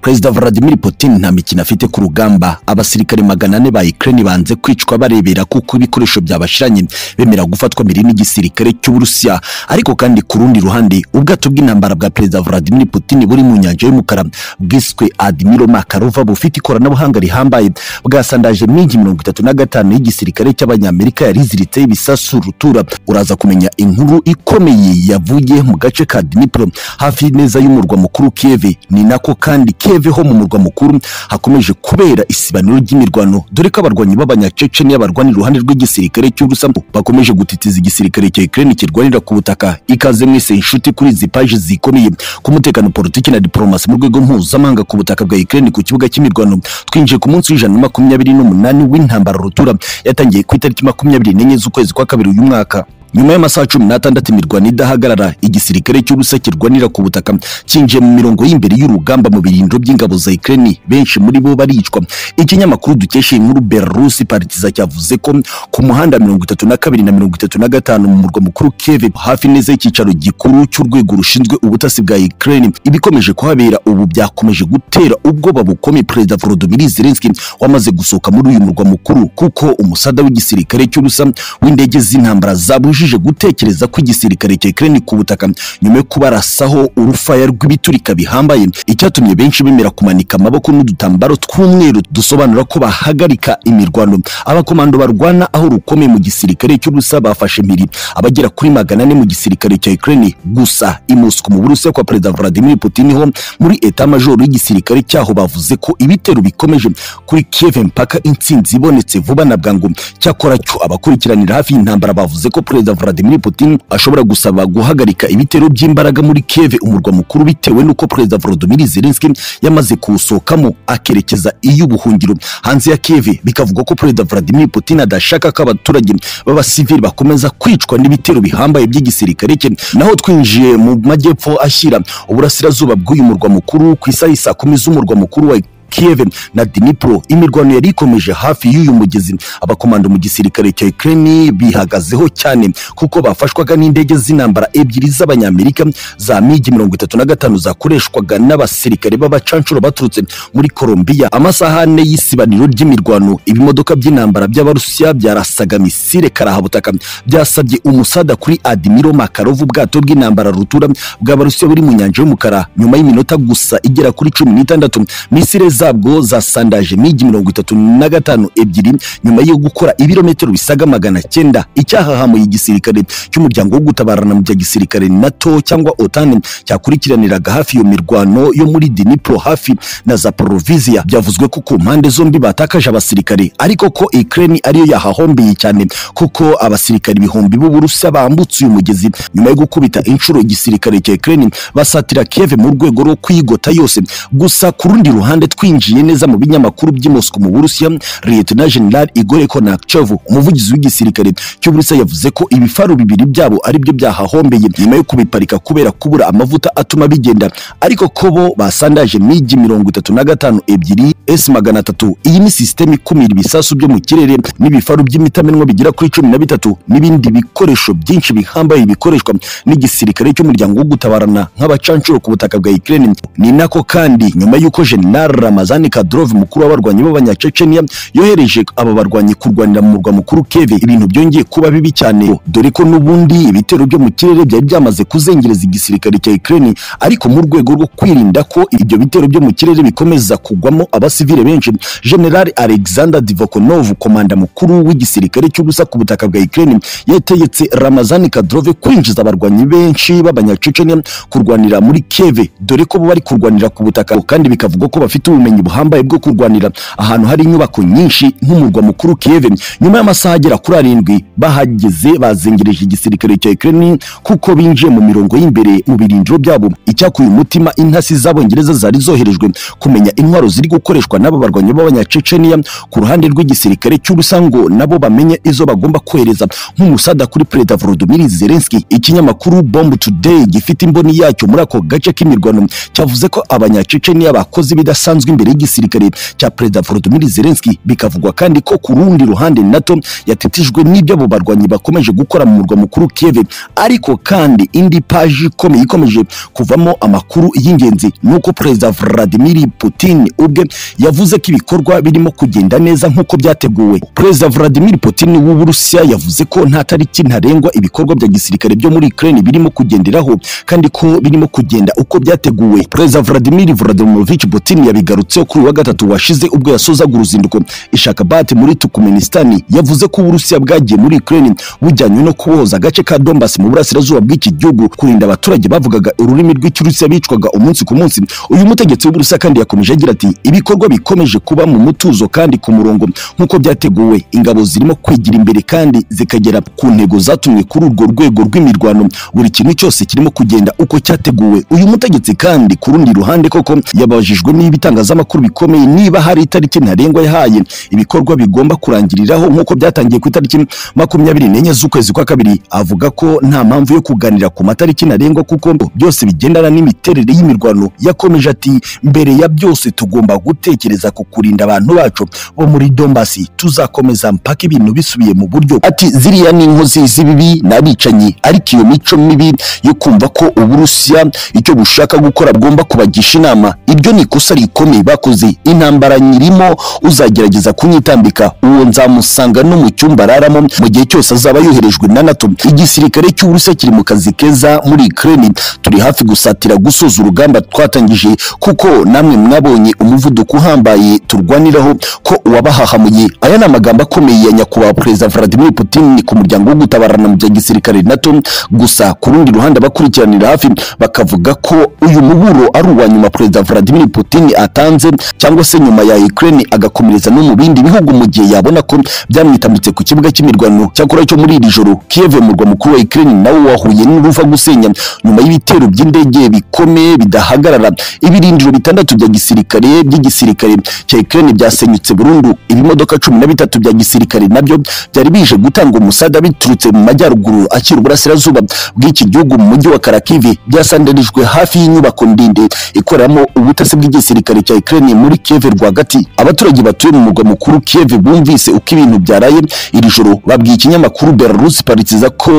perezida vladimir putin nta mikino afite ku rugamba abasirikare magana ane ba ukraine banze kwicwa barebera kuko ibikoresho byabashiranye bemera gufatwa mbere n'igisirikare cy'uburusiya ariko kandi ku rundi ruhande ubwato bw'intambara bwa perezida vladimir putin buri mu nyanja y'umukara bwiswe admiro makarova bufite ikoranabuhanga rihambaye bwasandaje migi mirongo itatu na gatanu y'igisirikare cy'abanyamerika yari iziritseho ibisasu rutura uraza kumenya inkuru ikomeye yavuye mu gace ka dnipro hafi neza y'umurwa mukuru kieve ni nako kandi kieve ho mu murwa mukuru hakomeje kubera isibaniro ry'imirwano dore ko abarwanyi b'abanyaceceni barwanira iruhande rw'igisirikare cy'urusambu bakomeje gutitiza igisirikare cya ukraine kirwanira ku butaka ikaze mwese inshuti kuri izi paji zikomeye ku mutekano politiki na diplomasi mu rwego mpuzamahanga ku butaka bwa ukraine ku kibuga cy'imirwano twinjiye ku munsi w'ijana na makumyabiri n'umunani w'intambara rutura yatangiye ku itariki makumyabiri n'enye z'ukwezi kwa kabiri uyu mwaka nyuma y'amasaha cumi n'atandatu imirwano idahagarara igisirikare cy'ubusa kirwanira ku butaka cyinjiye mu mirongo y'imbere y'urugamba mu birindiro by'ingabo za Ukraine benshi muri bo baricwa ikinyamakuru dukesha inkuru Belarus Partiza cyavuze ko ku muhanda mirongo itatu na kabiri na mirongo itatu na gatanu mu murwa mukuru Kiev hafi neza y'icyicaro gikuru cy'urwego rushinzwe ubutasi bwa Ukraine ibikomeje kuhabera ubu byakomeje gutera ubwoba bukomeye Perezida Volodymyr Zelensky wamaze gusohoka muri uyu murwa mukuru kuko umusada w'igisirikare cy'ubusa w'indege z'intambara zabuje yabujije gutekereza ko igisirikare cya Ukraine ku butaka nyuma yo kubarasaho urufaya rw'ibiturika bihambaye icyatumye benshi bemera kumanika amaboko n'udutambaro tw'umweru dusobanura ko bahagarika imirwano abakomando barwana aho rukomeye mu gisirikare cy'ubusa bafashe impiri abagera kuri magana ane mu gisirikare cya Ukraine gusa i Moscow mu Burusiya kwa Perezida Vladimir Putin ho muri eta majoro y'igisirikare cyaho bavuze ko ibitero bikomeje kuri Kiev mpaka intsinzi ibonetse vuba na bwangu cyakora cyo abakurikiranira hafi y'intambara bavuze ko perezida perezida Vladimir Putin ashobora gusaba guhagarika ibitero by'imbaraga muri Kiev umurwa mukuru bitewe n'uko perezida Volodymyr Zelensky yamaze kuwusohokamo akerekeza iy'ubuhungiro hanze ya Kiev bikavugwa ko perezida Vladimir Putin adashaka ko abaturage b'abasivili bakomeza kwicwa n'ibitero bihambaye by'igisirikare cye naho twinjiye mu majyepfo ashyira uburasirazuba bw'uyu murwa mukuru ku isaha saa kumi z'umurwa mukuru wa Kiev na Dnipro imirwano yari ikomeje hafi y'uyu mugezi abakomando mu gisirikare cya Ukraine bihagazeho cyane kuko bafashwaga n'indege z'intambara ebyiri z'abanyamerika za migi mirongo itatu na gatanu zakoreshwaga n'abasirikare b'abacanshuro baturutse muri Colombia amasaha ane y'isibaniro ry'imirwano ibimodoka by'intambara by'abarusiya byarasaga misile karahabutaka byasabye umusada kuri Admiral Makarov ubwato bw'intambara rutura bw'abarusiya buri mu nyanja y'umukara nyuma y'iminota gusa igera kuri cumi n'itandatu misile zabwo zasandaje migi mirongo itatu na gatanu ebyiri nyuma yo gukora ibirometero bisaga magana cyenda icyahahamuye igisirikare cy'umuryango wo gutabarana mu bya gisirikare nato cyangwa otani cyakurikiraniraga hafi iyo mirwano yo muri dinipro hafi na zaporoviziya byavuzwe ko ku mpande zombi batakaje abasirikare ariko ko ukraine ariyo yahahombeye cyane kuko abasirikare ibihumbi b'uburusiya bambutse uyu mugezi nyuma yo gukubita inshuro igisirikare cya ukraine basatira kiev mu rwego rwo kwigota yose gusa ku rundi ruhande twi twinjiye neza mu binyamakuru by'i Moscow mu Burusiya Lieutenant General Igor Konakchev umuvugizi w'igisirikare cy'Uburusiya yavuze ko ibifaru bibiri byabo ari byo byahahombeye nyuma yo kubiparika kubera kubura amavuta atuma bigenda ariko ko bo basandaje migi mirongo itatu na gatanu ebyiri S magana atatu iyi ni sisiteme ikumira ibisasu byo mu kirere n'ibifaru by'imitamenwa bigera kuri cumi na bitatu n'ibindi bikoresho byinshi bihambaye bikoreshwa n'igisirikare cy'umuryango wo gutabarana nk'abacanshuro ku butaka bwa Ukraine ni nako kandi nyuma y'uko General Ramazani Kadyrov mukuru w'abarwanyi b'abanyacecenia yohereje aba barwanyi kurwanira mu murwa mukuru Kiev ibintu byongeye kuba bibi cyane dore ko n'ubundi ibitero byo mu kirere byari byamaze kuzengereza igisirikare cya Ukraine ariko mu rwego rwo kwirinda ko ibyo bitero byo mu kirere bikomeza kugwamo abasivile benshi General Alexander Divokonov komanda mukuru w'igisirikare cy'ubusa ku butaka bwa Ukraine yategetse Ramazani Kadyrov kwinjiza abarwanyi benshi b'abanyacecenia kurwanira muri Kiev dore ko bo bari kurwanira ku butaka kandi bikavugwa ko bafite ubumenyi buhambaye bwo kurwanira ahantu hari inyubako nyinshi nk'umurwa mukuru Kiev nyuma y'amasaha agera kuri arindwi bahageze bazengereje igisirikare cya Ukraine kuko binjiye mu mirongo y'imbere mu birindiro byabo icyakuye umutima intasi z'abongereza zari zoherejwe kumenya intwaro ziri gukoreshwa n'aba barwanyi b'abanyacecenia ku ruhande rw'igisirikare cy'ubusango nabo bamenye izo bagomba kohereza nk'umusada kuri Perezida Volodymyr Zelensky ikinyamakuru Bomb Today gifite imboni yacyo muri ako gace k'imirwano cyavuze ko abanyacecenia bakoze ibidasanzwe yashyizwe imbere y'igisirikare cya perezida Volodymyr Zelensky bikavugwa kandi ko ku rundi ruhande NATO yatetejwe n'ibyo abo barwanyi bakomeje gukora mu murwa mukuru Kiev ariko kandi indi paji ikomeye ikomeje kuvamo amakuru y'ingenzi nuko perezida Vladimir Putin ubwe yavuze ko ibikorwa birimo kugenda neza nk'uko byateguwe perezida Vladimir Putin w'Uburusiya yavuze ko nta tariki ntarengwa ibikorwa bya gisirikare byo muri Ukraine birimo kugenderaho kandi ko birimo kugenda uko byateguwe perezida Vladimir Vladimirovich Putin yabigarutseho kuri uyu wa gatatu washize ubwo yasozaga uruzinduko Ishakabati muri Turkmenistan yavuze ko Uburusiya bwagiye muri Ukraine bujyanywe no kubohoza agace ka Donbas mu burasirazuba bw'iki gihugu kurinda abaturage bavugaga ururimi rw'ikirusiya bicwaga umunsi ku munsi uyu mutegetsi w'Uburusiya kandi yakomeje agira ati ibikorwa bikomeje kuba mu mutuzo kandi ku murongo nk'uko byateguwe ingabo zirimo kwigira imbere kandi zikagera ku ntego zatumwe kuri urwo rwego rw'imirwano buri kintu cyose kirimo kugenda uko cyateguwe uyu mutegetsi kandi ku rundi ruhande koko yabajijwe niba itangazamakuru bikomeye niba hari itariki ntarengwa yahaye ibikorwa bigomba kurangiriraho nk'uko byatangiye ku itariki makumyabiri n'enye z'ukwezi kwa kabiri avuga ko nta mpamvu yo kuganira ku matariki ntarengwa kuko byose bigendana n'imiterere y'imirwano yakomeje ati mbere ya byose tugomba gutekereza ku kurinda abantu bacu bo muri dombasi tuzakomeza mpaka ibintu bisubiye mu buryo ati ziriya ni inkozi z'ibibi n'abicanyi ariko iyo mico mibi yo kumva ko uburusiya icyo bushaka gukora bugomba kubagisha inama ibyo ni ikosa rikomeye bakoze intambara nyirimo uzagerageza kunyitambika uwo nzamusanga no mu cyumba araramo mu gihe cyose azaba yoherejwe na nato igisirikare cy'uburusiya kiri mu kazi keza muri ukraine turi hafi gusatira gusoza urugamba twatangije kuko namwe mwabonye umuvuduko uhambaye turwaniraho ko uwabahahamuye aya ni amagambo akomeye ya nyakubahwa perezida Vladimir Putin ku muryango wo gutabarana mu bya gisirikare NATO gusa ku rundi ruhande abakurikiranira hafi bakavuga ko uyu muburo ari uwa nyuma perezida Vladimir Putin atanze cyangwa se nyuma ya Ukraine agakomereza no mu bindi bihugu mu gihe yabona ko byamwitambutse ku kibuga cy'imirwano cyakora cyo muri iri joro Kiev murwa mukuru wa Ukraine nawo wahuye n'uruva gusenya nyuma y'ibitero by'indege bikomeye bidahagarara ibirindiro bitandatu bya gisirikare by'igisirikare cya Ukraine byasenyutse burundu ibimodoka cumi na bitatu bya gisirikare nabyo byari bije gutanga umusada biturutse mu majyaruguru akiri uburasirazuba bw'iki gihugu mu mujyi wa Karakivi byasandarijwe hafi y'inyubako ndende ikoreramo ubutasi bw'igisirikare cya Ukraine muri Kiev rwagati abaturage batuye mu murwa mukuru Kiev bumvise uko ibintu byaraye iri joro babwiye ikinyamakuru Belarus paritiza ko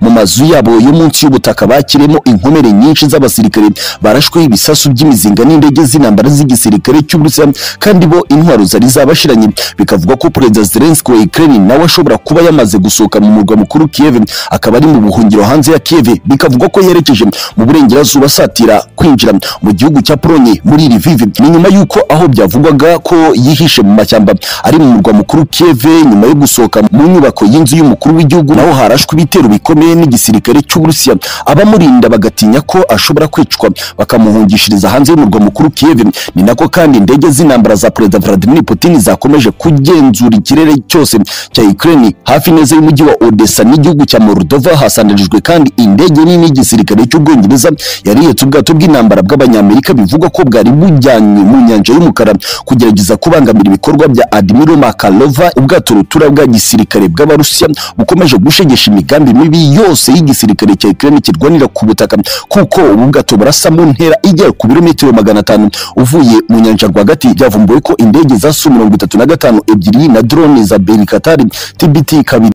mu mazu yabo yo munsi y'ubutaka bakiremo inkomere nyinshi z'abasirikare barashwe ibisasu by'imizinga n'indege z'intambara z'igisirikare cy'Uburusiya kandi bo intwaro zari zabashiranye bikavuga ko perezida Zelensky wa Ukraine nawe ashobora kuba yamaze gusohoka mu murwa mukuru Kiev akaba ari mu buhungiro hanze ya Kiev bikavuga ko yerekeje mu burengerazuba asatira kwinjira mu gihugu cya Pologne muri Lviv ni nyuma y'uko aho byavugwaga ko yihishe mu mashyamba ari mu murwa mukuru Kiev nyuma yo gusohoka mu nyubako y'inzu y'umukuru w'igihugu naho harashwe ibitero bikomeye n'igisirikare cy'Uburusiya abamurinda bagatinya ko ashobora kwicwa bakamuhungishiriza hanze y'umurwa mukuru Kiev ni nako kandi indege z'intambara za perezida Vladimir Putin zakomeje kugenzura ikirere cyose cya Ukraine hafi neza y'umujyi wa Odessa n'igihugu cya Moldova hasandarijwe kandi indege nini y'igisirikare cy'Ubwongereza yari ihetse ubwato bw'intambara bw'Abanyamerika bivugwa ko bwari bujyanywe mu nyanja y'umukara kugerageza kubangamira ibikorwa bya Admiral Makarova ubwato rutura bwa gisirikare bw'Abarusiya bukomeje gushegesha imigambi mibi yose y'igisirikare cya Ukraine kirwanira ku butaka kuko ubu bwato burasa mu ntera igera ku birometero magana atanu uvuye mu nyanja rwagati byavumbuwe ko indege za Su mirongo itatu na gatanu ebyiri na drone za Belikatari TBT kabiri